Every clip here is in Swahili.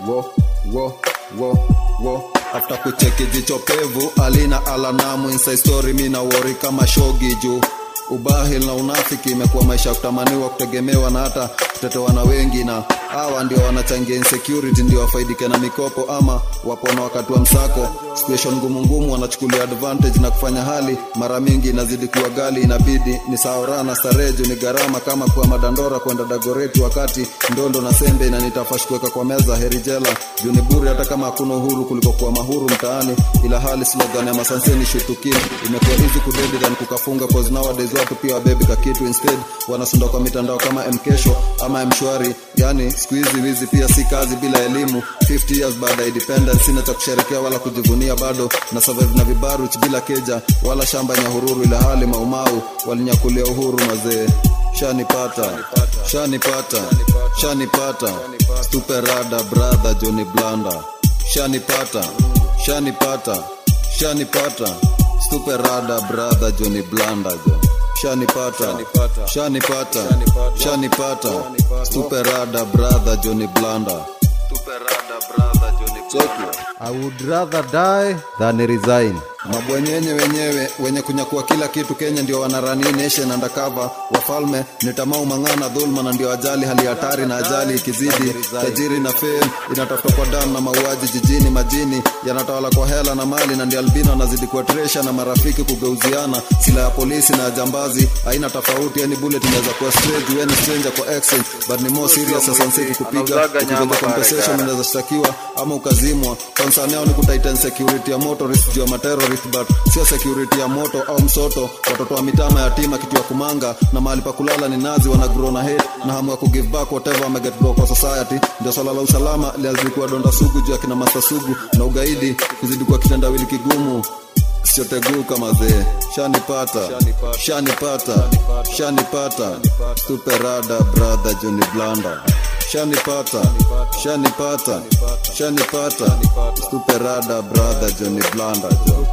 wo wo wo wo after kucheki jicho pevu alina alanamu inside story mina wori kama shogi juu ubahil na unafiki imekuwa maisha ya kutamaniwa kutegemewa na hata kutetewa na wengi na hawa ndio wanachangia insecurity ndio wafaidike na mikopo ama wapona wakati wa msako situation ngumu ngumu wanachukulia advantage na kufanya hali mara mingi inazidi kuwa gali inabidi ni saora na stareju ni gharama kama kuwa madandora kwenda dagoreti wakati ndondo na sembe inanitafash kuweka kwa meza herijela juu ni bure hata kama hakuna uhuru kuliko kuwa mahuru mtaani ila hali slogan ya masanseni shutukini imekuwa hizi kudedi than kukafunga cause nowadays watu pia wabebi kakitu instead wanasunda kwa mitandao kama mkesho ama mshwari yani siku hizi wizi pia si kazi bila elimu 50 years baada ya independence sina cha kusherekea wala kujivunia bado na survive na vibaruch bila keja wala shamba nyahururu ila hali maumau walinyakulia uhuru mazee shanipata shanipata shanipata stuperada brother johnny blanda shanipata shanipata shanipata stuperada brother johnny blanda jo shanipata shanipata shanipata stuperada brother johnny blanda stuperada brother johnny blanda I would rather die than resign. mabwenyenye wenyewe wenye kunyakua kila kitu kenya ndio wanarani nation undercover wafalme ni tamau mang'ana dhulma na ndio ajali hali hatari na ajali ikizidi tajiri na fame inatafuta kwa damu na mauaji jijini majini yanatawala kwa hela na mali na ndio albino anazidi kuwatresha na marafiki kugeuziana sila ya polisi na ya jambazi haina tofauti yani bullet inaweza kuwa straight you any stranger kwa exchange but ni more serious sasa nsiki kupiga ukigonga compensation unaweza shtakiwa ama ukazimwa concern yao ni kutaita security ya motorist juu ya materrorist but sio security ya moto au msoto watoto wa mitama yatima kitu ya kumanga na mahali pa kulala ni nazi wana grow na hate na hamu ya kugive back whatever wame get go kwa society ndio swala la usalama liazidi kuwa donda sugu juu ya kina master sugu na ugaidi kuzidi kuwa kitendawili kigumu sichoteguu kama zee shanipata shanipata shanipata stuperada brother johnny blanda shanipata shanipata shanipata stuperada brother johnny blanda jo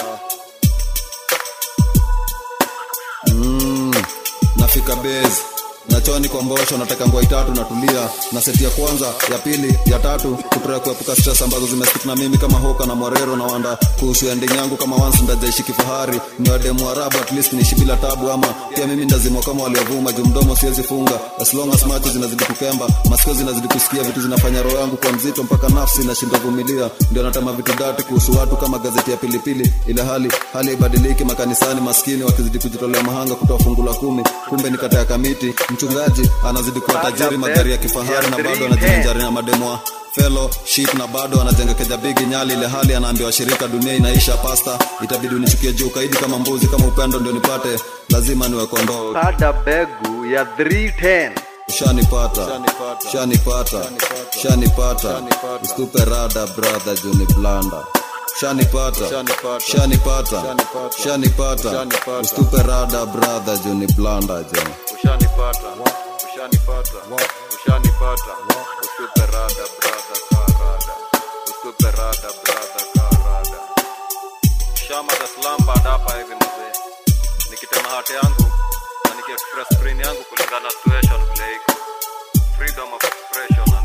mm, nafika base nachoni kwa mbosho nataka ngwai tatu natulia na seti ya kwanza ya pili ya tatu kutoa kuepuka stress ambazo zimestik na mimi kama hoka na mwarero na wanda kuhusu ending yangu kama once ndajaishi kifahari ni wademu arabu at least niishi bila tabu ama pia mimi ndazimwa kama waliovuma juu mdomo siwezi funga as long as macho zinazidi kukemba masikio zinazidi kusikia vitu zinafanya roho yangu kwa mzito mpaka nafsi inashinda vumilia ndio natama vitu dati kuhusu watu kama gazeti ya pilipili ile hali hali haibadiliki makanisani maskini wakizidi kujitolea mahanga kutoa fungu la kumi kumbe ni kata ya kamiti mchungaji anazidi kuwa tajiri magari ya kifahari na bado anajivinjari na mademoa fellowship na bado anajenga keja bigi nyali ile hali anaambiwa shirika dunia inaisha pasta itabidi unichukie juu kaidi kama mbuzi kama upendo ndio nipate lazima niwe kondoo Kada begu ya 310. shanipata shanipata shanipata ustupe rada brother juni blanda shanipata shanipata shanipata ustupe rada brother juni blanda jo Ushanipata. Ushanipata. Ushanipata. Ustupe rada brother karada. Ustupe rada brother karada. Shama the slum bad hapa hivi mzee. Nikitema hati yangu na nikiexpress screen yangu kulingana na situation vile iko. Freedom of expression